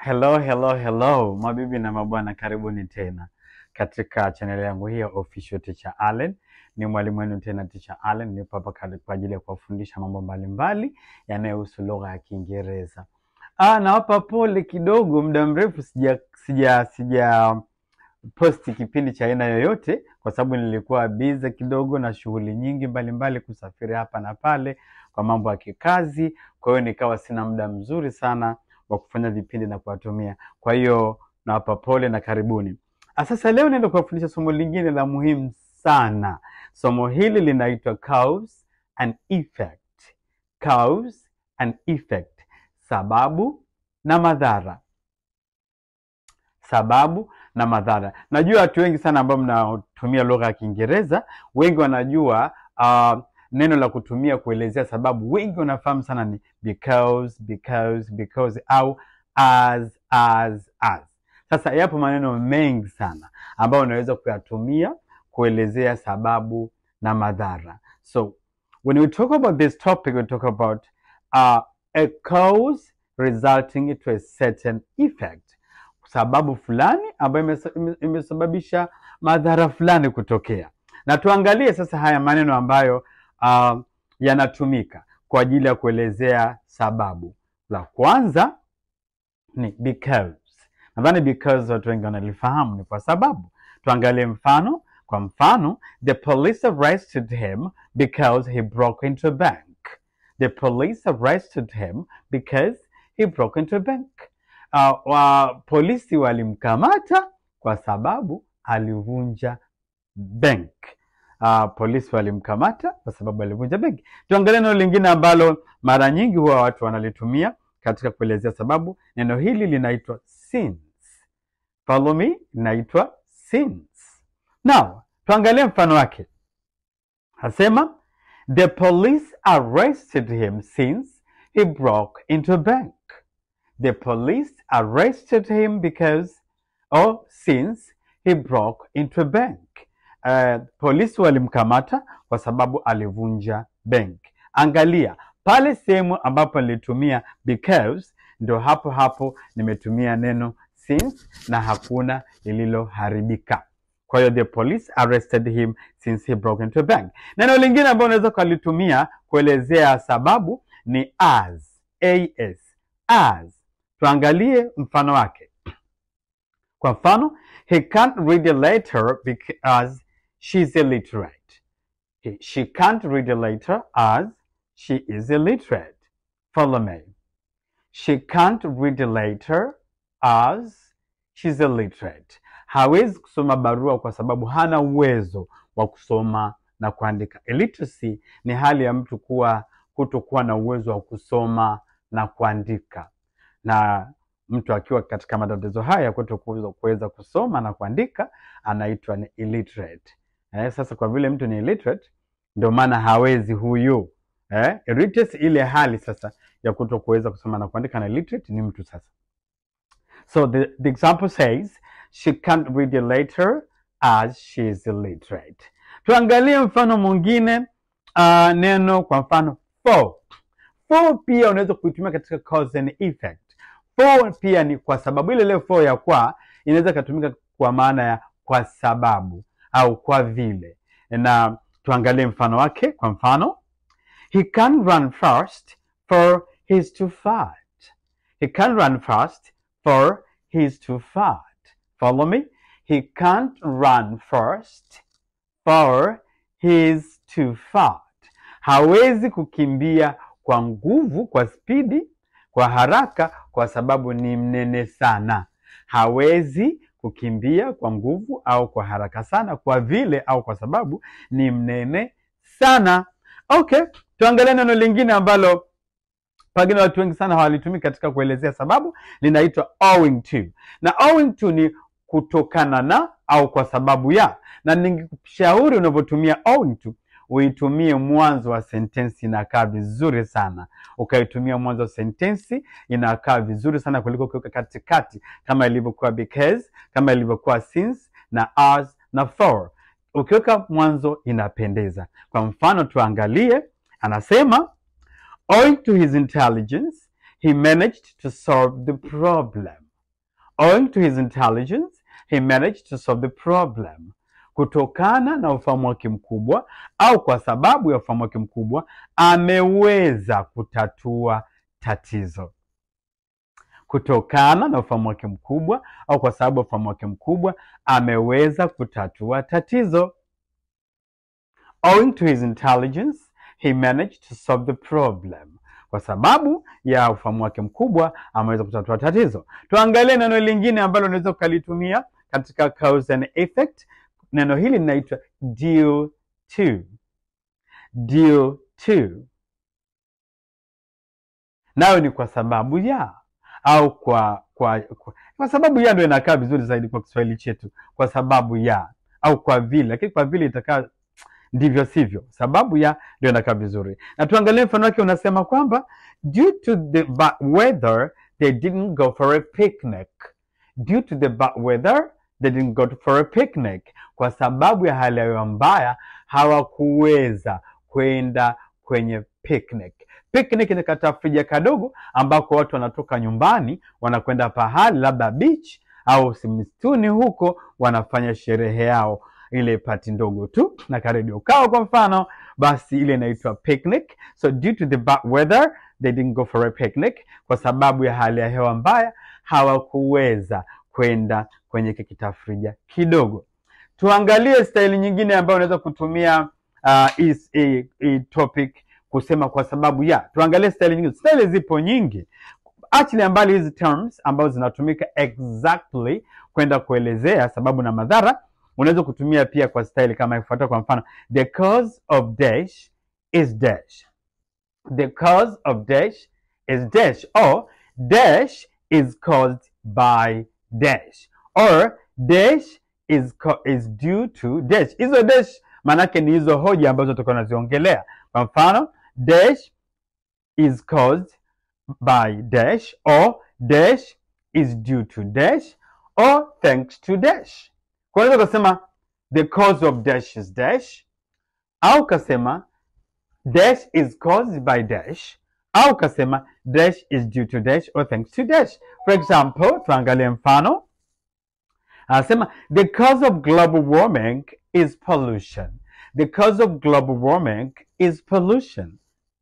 Hello, hello, hello, mabibi na mabwana, karibuni tena katika chaneli yangu hii ya Official Teacher Allen. Ni mwalimu wenu tena Teacher Allen, nipo hapa kali- kwa ajili ya kuwafundisha mambo mbalimbali yanayohusu lugha ya Kiingereza. Ah, nawapa pole kidogo, muda mrefu sija sija sija posti kipindi cha aina yoyote, kwa sababu nilikuwa bize kidogo na shughuli nyingi mbalimbali, kusafiri hapa na pale kwa mambo ya kikazi. Kwa hiyo nikawa sina muda mzuri sana wa kufanya vipindi na kuwatumia. Kwa hiyo nawapa pole na karibuni. Ah, Sasa leo naenda kuwafundisha somo lingine la muhimu sana. Somo hili linaitwa cause and effect. Cause and effect, sababu na madhara sababu na madhara. Najua watu wengi sana ambao mnatumia lugha ya Kiingereza, wengi wanajua uh, neno la kutumia kuelezea sababu, wengi wanafahamu sana ni because, because, because au as, as, as. Sasa yapo maneno mengi sana ambayo unaweza kuyatumia kuelezea sababu na madhara. So when we talk about this topic, we talk about uh, a cause resulting to a certain effect sababu fulani ambayo imesa- ime- imesababisha madhara fulani kutokea. Na tuangalie sasa haya maneno ambayo uh, yanatumika kwa ajili ya kuelezea sababu. La kwanza ni because. Nadhani because watu wengi wanalifahamu ni kwa sababu. Tuangalie mfano. Kwa mfano, the police arrested him because he broke into a bank. The police arrested him because he broke into a bank. Uh, wa, polisi walimkamata kwa sababu alivunja bank. Uh, polisi walimkamata kwa sababu alivunja benki. Tuangalie neno lingine ambalo mara nyingi huwa watu wanalitumia katika kuelezea sababu. Neno hili linaitwa since. Follow me, linaitwa since. Now, tuangalie mfano wake. Asema the police arrested him since he broke into a bank. The police arrested him because or since he broke into a bank. Uh, polisi walimkamata kwa sababu alivunja bank. Angalia pale sehemu ambapo nilitumia because, ndo hapo hapo nimetumia neno since na hakuna lililoharibika. Kwa hiyo the police arrested him since he broke into a bank. Neno lingine ambalo unaweza ukalitumia kuelezea sababu ni as, as, as. Tuangalie mfano wake. Kwa mfano, he can't read a letter because she's illiterate. He- She can't read a letter as she is illiterate. Follow me. She can't read a letter as she's illiterate. Hawezi kusoma barua kwa sababu hana uwezo wa kusoma na kuandika. Illiteracy ni hali ya mtu kuwa kutokuwa na uwezo wa kusoma na kuandika na mtu akiwa katika matatizo haya kuto kuweza kuweza kusoma na kuandika anaitwa ni illiterate. Eh, sasa kwa vile mtu ni illiterate ndio maana hawezi huyu eh, illiteracy ile hali sasa ya kuto kuweza kusoma na kuandika na illiterate ni mtu sasa. So the, the example says she can't read a letter as she is illiterate. Tuangalie mfano mwingine uh, neno kwa mfano for. For pia unaweza kuitumia katika cause and effect. For pia ni kwa sababu ile ile for ya kwa inaweza ikatumika kwa maana ya kwa sababu au kwa vile. Na tuangalie mfano wake. Kwa mfano, he can run fast for he's too fat. He can run fast for he's too fat. Follow me? He can't run fast for he's too fat. Hawezi kukimbia kwa nguvu, kwa spidi, kwa haraka kwa sababu ni mnene sana. Hawezi kukimbia kwa nguvu au kwa haraka sana kwa vile au kwa sababu ni mnene sana. Okay, tuangalie neno lingine ambalo pengine watu wengi sana hawalitumii katika kuelezea sababu, linaitwa owing to. Na owing to ni kutokana na au kwa sababu ya, na ningekushauri unavyotumia owing to uitumie mwanzo wa sentensi, inakaa vizuri sana. Ukaitumia mwanzo wa sentensi inakaa vizuri sana kuliko kuweka katikati, kama ilivyokuwa because, kama ilivyokuwa since na as na for. Ukiweka mwanzo inapendeza. Kwa mfano tuangalie, anasema owing to his intelligence he managed to solve the problem. owing to his intelligence he managed to solve the problem kutokana na ufahamu wake mkubwa au kwa sababu ya ufahamu wake mkubwa ameweza kutatua tatizo kutokana na ufahamu wake mkubwa au kwa sababu ya ufahamu wake mkubwa ameweza kutatua tatizo owing to his intelligence he managed to solve the problem kwa sababu ya ufahamu wake mkubwa ameweza kutatua tatizo tuangalie neno lingine ambalo unaweza ukalitumia katika cause and effect neno hili linaitwa due to due to nayo ni kwa sababu ya au kwa kwa kwa, kwa sababu ya ndio inakaa vizuri zaidi kwa Kiswahili chetu, kwa sababu ya au kwa vile, lakini kwa vile itakaa ndivyo sivyo. Sababu ya ndio inakaa vizuri, na tuangalie mfano wake. Unasema kwamba due to the bad weather they didn't go for a picnic. Due to the bad weather they didn't go for a picnic, kwa sababu ya hali ya hewa mbaya hawakuweza kwenda kwenye picnic. Picnic ni katafrija kadogo ambako watu wanatoka nyumbani wanakwenda pahali labda beach au si msituni huko, wanafanya sherehe yao, ile pati ndogo tu na karedio kao kwa mfano, basi ile inaitwa picnic. So due to the bad weather they didn't go for a picnic, kwa sababu ya hali ya hewa mbaya hawakuweza kwenda kwenye kikitafrija kidogo. Tuangalie staili nyingine ambayo unaweza kutumia uh, is a, a topic kusema kwa sababu ya. Tuangalie staili nyingine. Staili zipo nyingi, achilia mbali hizi terms ambazo zinatumika exactly kwenda kuelezea sababu na madhara. Unaweza kutumia pia kwa staili kama ifuatayo. Kwa mfano, the cause of dash is dash. The cause of dash is dash, or dash is caused by dash, or dash is, co- is due to dash. Hizo dash maanake ni hizo hoja ambazo tutakuwa tunaziongelea. Kwa mfano, dash is caused by dash or dash is due to dash or thanks to dash. Kwa hiyo unaweza kusema the cause of dash is dash au kasema dash is caused by dash au kasema dash is due to dash or thanks to dash. For example, tuangalie mfano. Anasema the cause of global warming is pollution. The cause of global warming is pollution.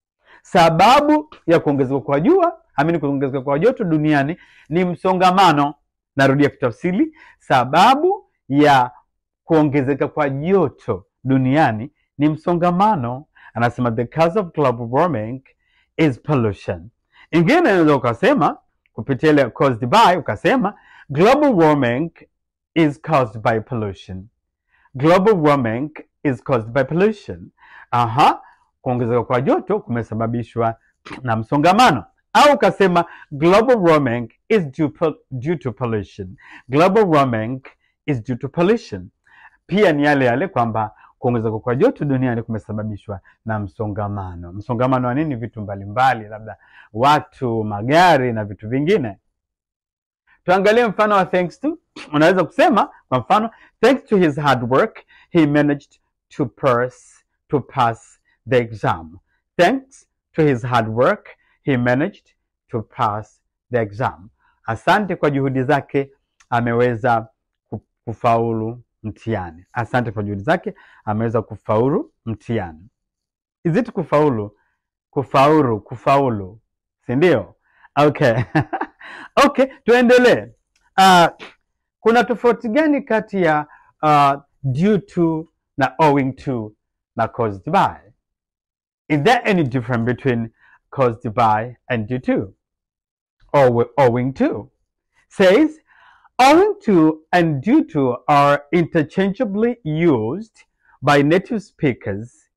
Sababu ya kuongezeka kwa jua amini, kuongezeka kwa joto duniani ni msongamano. Narudia kutafsiri, sababu ya kuongezeka kwa joto duniani ni msongamano. Anasema the cause of global warming is pollution. Ingine unaweza ukasema kupitia ile caused by, ukasema global warming is caused by pollution. Global warming is caused by pollution. Aha, kuongezeka kwa joto kumesababishwa na msongamano. Au ukasema global warming is due, po- due to pollution. Global warming is due to pollution. Pia ni yale yale kwamba kuongezeka kwa joto duniani kumesababishwa na msongamano. Msongamano wa nini? Vitu mbalimbali, labda watu, magari na vitu vingine. Tuangalie mfano wa thanks to. Unaweza kusema kwa mfano, thanks to his hard work he managed to pass, to pass the exam. Thanks to his hard work he managed to pass the exam. Asante kwa juhudi zake ameweza ku- kufaulu mtihani. Asante kwa juhudi zake ameweza kufaulu mtihani. Is it kufaulu? Kufaulu, kufaulu, si ndio? Okay. Okay, tuendelee. Uh, kuna tofauti gani kati ya uh, due to na owing to na caused by? Is there any difference between caused by and due to or owing to? Says owing to and due to are interchangeably used by native speakers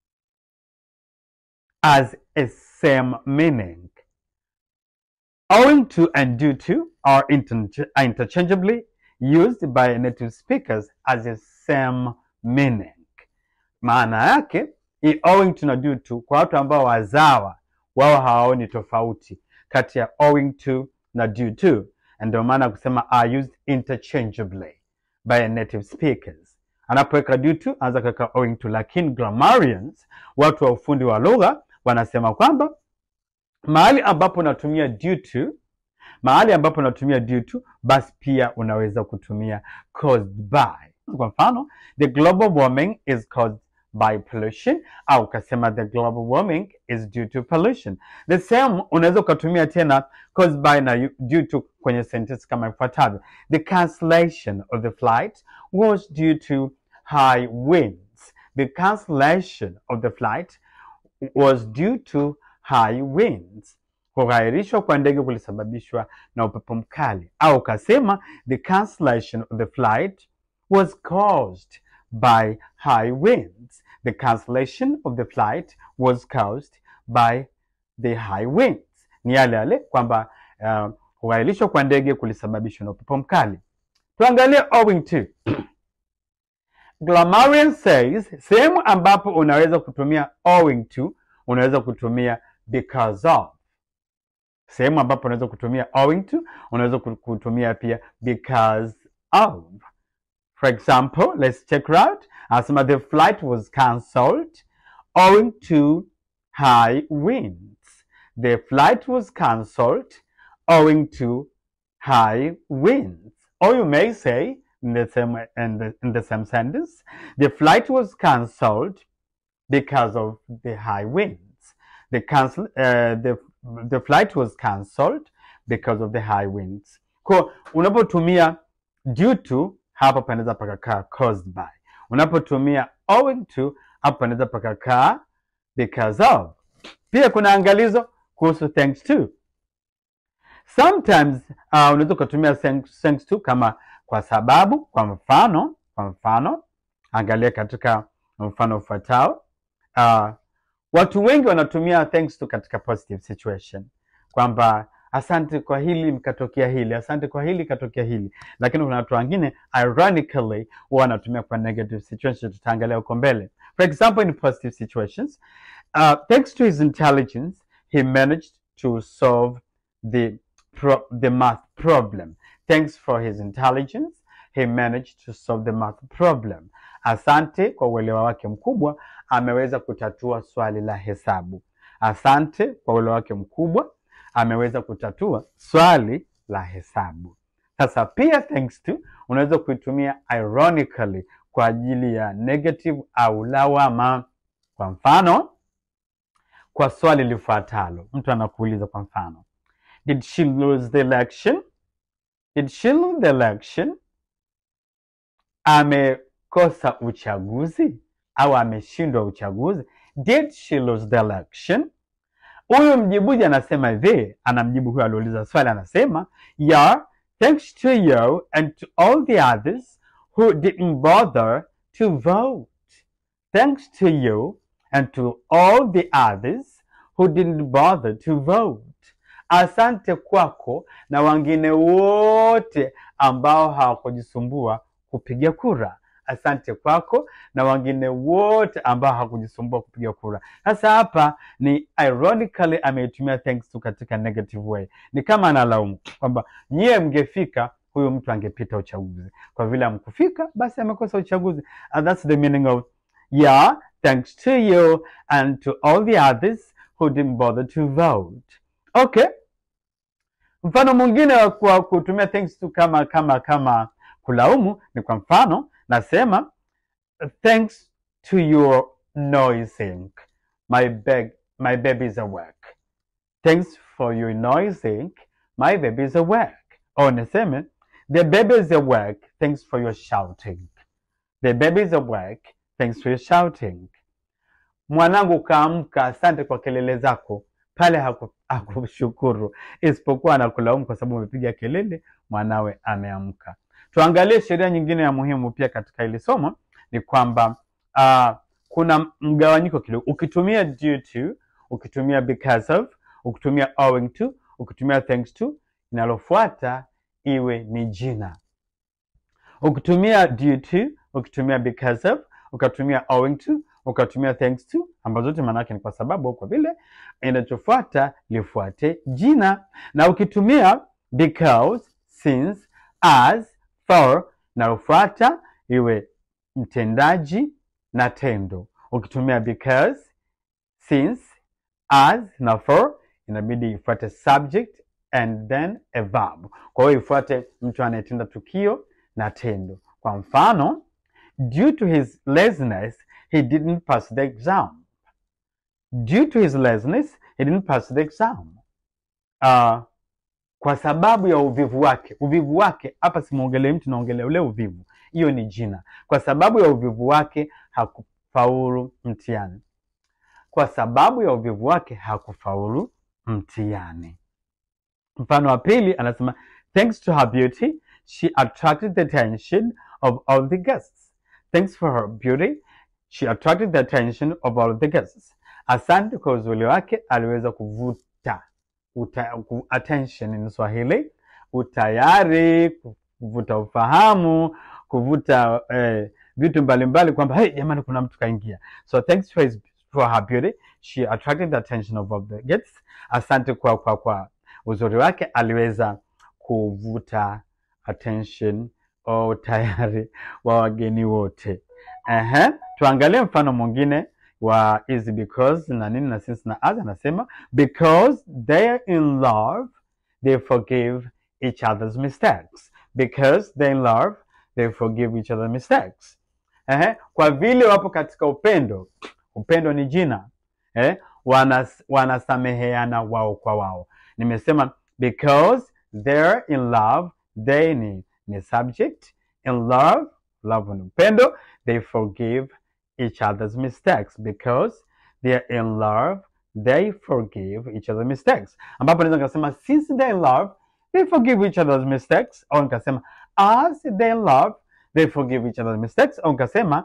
as a same meaning. Owing to and due to are inter- are interchangeably used by native speakers as a same meaning. Maana yake i owing to na due to kwa watu ambao wazawa wao hawaoni tofauti kati ya owing to na due to, and ndio maana kusema are used interchangeably by native speakers. Anapoweka due to anaweza kuweka owing to, lakini grammarians, watu wa ufundi wa lugha wanasema kwamba mahali ambapo unatumia due to Mahali ambapo unatumia due to, basi pia unaweza kutumia caused by. Kwa mfano, the global warming is caused by pollution, au ukasema the global warming is due to pollution. The same unaweza ukatumia tena caused by na due to kwenye sentence kama ifuatavyo: the cancellation of the flight was due to high winds. The cancellation of the flight was due to high winds. Kughairishwa kwa ndege kulisababishwa na upepo mkali, au ukasema the cancellation of the flight was caused by high winds. The cancellation of the flight was caused by the high winds. Ni yale yale kwamba uh, kughairishwa kwa ndege kulisababishwa na upepo mkali. Tuangalie owing to. Grammarian says sehemu ambapo unaweza kutumia owing to, unaweza kutumia because of. Sehemu ambapo unaweza kutumia owing to, unaweza kutumia pia because of. For example, let's check it out. Asema the flight was cancelled owing to high winds. The flight was cancelled owing to high winds. Or you may say in the same in the, in the same sentence, the flight was cancelled because of the high winds. The cancel uh, the the flight was cancelled because of the high winds. Kwa unapotumia due to hapa panaweza pakakaa caused by. Unapotumia owing to hapa panaweza pakakaa because of. Pia kuna angalizo kuhusu thanks to. Sometimes uh, unaweza ukatumia thanks, thanks to kama kwa sababu. Kwa mfano, kwa mfano, angalia katika mfano ufuatao. Uh, watu wengi wanatumia thanks to katika positive situation, kwamba asante kwa hili mkatokea hili, asante kwa hili katokea hili. Lakini kuna watu wengine ironically huwa wanatumia kwa negative situation, tutaangalia huko mbele. For example, in positive situations, uh, thanks to his intelligence he managed to solve the pro the math problem. Thanks for his intelligence he managed to solve the math problem. Asante kwa uelewa wake mkubwa ameweza kutatua swali la hesabu. Asante kwa uelewa wake mkubwa ameweza kutatua swali la hesabu. Sasa pia thanks to unaweza kuitumia ironically kwa ajili ya negative au lawama. Kwa mfano, kwa swali lifuatalo, mtu anakuuliza kwa mfano, did she lose the election? Did she lose the election? Amekosa uchaguzi au ameshindwa uchaguzi? Did she lose the election? Huyu mjibuji anasema hivi, anamjibu huyo aliuliza swali, anasema yeah, thanks to you and to all the others who didn't bother to vote. Thanks to you and to all the others who didn't bother to vote. Asante kwako na wengine wote ambao hawakujisumbua kupiga kura. Asante kwako na wengine wote ambao hawakujisumbua kupiga kura. Sasa hapa ni ironically ameitumia thanks to katika negative way, ni kama analaumu kwamba nyie mngefika, huyu mtu angepita uchaguzi. Kwa vile amkufika, basi amekosa uchaguzi. And that's the meaning of yeah, thanks to you and to all the others who didn't bother to vote. Okay. Mfano mwingine wa kwa kutumia thanks to kama kama kama kulaumu ni kwa mfano nasema thanks to your noising my bag, my baby is awake. Thanks for your noising my baby is awake. Au niseme the baby is awake thanks for your shouting. The baby is awake thanks for your shouting. Mwanangu kaamka, asante kwa kelele zako. Pale haku- hakushukuru, isipokuwa anakulaumu kwa sababu umepiga kelele, mwanawe ameamka. Tuangalie sheria nyingine ya muhimu pia katika hili somo ni kwamba uh, kuna mgawanyiko kidogo. Ukitumia due to, ukitumia because of, ukitumia owing to, ukitumia thanks to, inalofuata iwe ni jina. Ukitumia due to, ukitumia because of, ukatumia owing to, ukatumia thanks to, ambazo zote maana yake ni kwa sababu, kwa vile inachofuata lifuate jina, na ukitumia because, since, as, for, nalofuata iwe mtendaji na tendo. Ukitumia because, since, as na for inabidi ifuate subject and then a verb. Kwa hiyo ifuate mtu anayetenda tukio na tendo. Kwa mfano, due to his laziness he didn't pass the exam. Due to his laziness he didn't pass the exam. Uh, kwa sababu ya uvivu wake. Uvivu wake hapa simwongelee mtu, naongelea ule uvivu, hiyo ni jina. Kwa sababu ya uvivu wake hakufaulu mtihani. Kwa sababu ya uvivu wake hakufaulu mtihani. Mfano wa pili anasema thanks to her beauty she attracted the attention of all the guests. Thanks for her beauty she attracted the attention of all the guests. Asante kwa uzuri wake aliweza kuvuta uta, ku, attention ni Swahili, utayari, kuvuta ufahamu, kuvuta eh, vitu mbalimbali kwamba hey, jamani kuna mtu kaingia. So thanks for, his, for her beauty she attracted the attention of all the guests. Asante kwa, kwa, kwa uzuri wake aliweza kuvuta attention au tayari wa wageni wote. Ehe, tuangalie mfano mwingine wa is because na nini na since na as anasema because they're in love they forgive each other's mistakes because they're in love they forgive each other's mistakes Ehe, kwa vile wapo katika upendo upendo ni jina eh, wanas, wanasameheana wao kwa wao nimesema because they're in love they ni, ni subject in love love ni upendo they forgive each other's mistakes because they are in love they forgive each other's mistakes ambapo naweza nikasema since they in love they forgive each other's mistakes au nikasema as they in love they forgive each other's mistakes au nikasema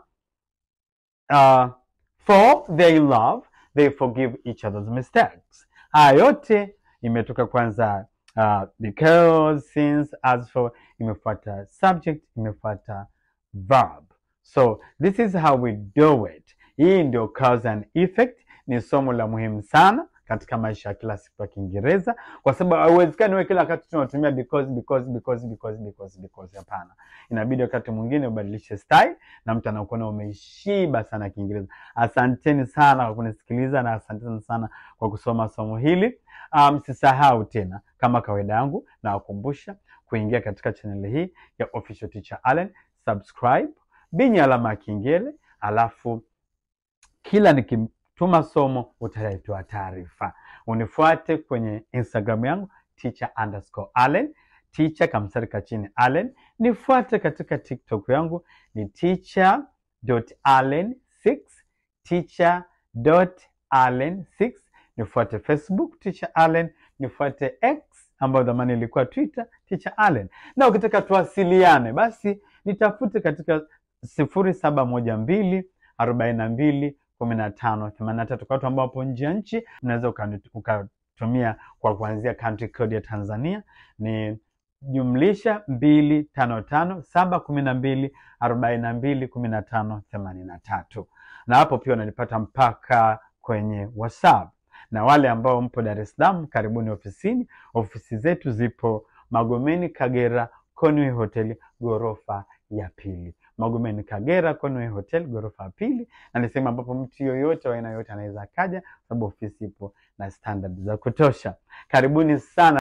uh, for they in love they forgive each other's mistakes haya yote imetoka kwanza uh, because since as for imefuata subject imefuata verb so this is how we do it hii ndio cause and effect ni somo la muhimu sana katika maisha ya kila siku ya kiingereza kwa sababu hauwezekani wewe kila wakati tunatumia because because because because because because hapana inabidi wakati mwingine ubadilishe style na mtu anakuona umeishiba sana kiingereza asanteni sana kwa kunisikiliza na asanteni sana kwa kusoma somo hili msisahau um, tena kama kawaida yangu nawakumbusha kuingia katika chaneli hii ya official teacher allen subscribe binya alama ya kengele alafu kila nikituma somo utaletewa taarifa unifuate kwenye instagram yangu teacher underscore allen teacher kamsari kachini allen nifuate katika tiktok yangu ni teacher allen 6 teacher allen 6 nifuate facebook teacher allen nifuate x ambayo zamani ilikuwa twitter teacher allen na ukitaka tuwasiliane basi nitafute katika sifuri saba moja mbili arobaini na mbili kumi na tano themanini na tatu kwa watu ambao wapo nje ya nchi unaweza ukatumia kwa kuanzia country code ya tanzania ni jumlisha mbili tano tano saba kumi na mbili arobaini na mbili kumi na tano themanini na tatu na hapo pia unanipata mpaka kwenye whatsapp na wale ambao mpo dar es salaam karibuni ofisini ofisi zetu zipo magomeni kagera conway hoteli ghorofa ya pili magomeni kagera conway hotel ghorofa ya pili na ni sehemu ambapo mtu yoyote wa aina yoyote anaweza akaja sababu ofisi ipo na standard za kutosha karibuni sana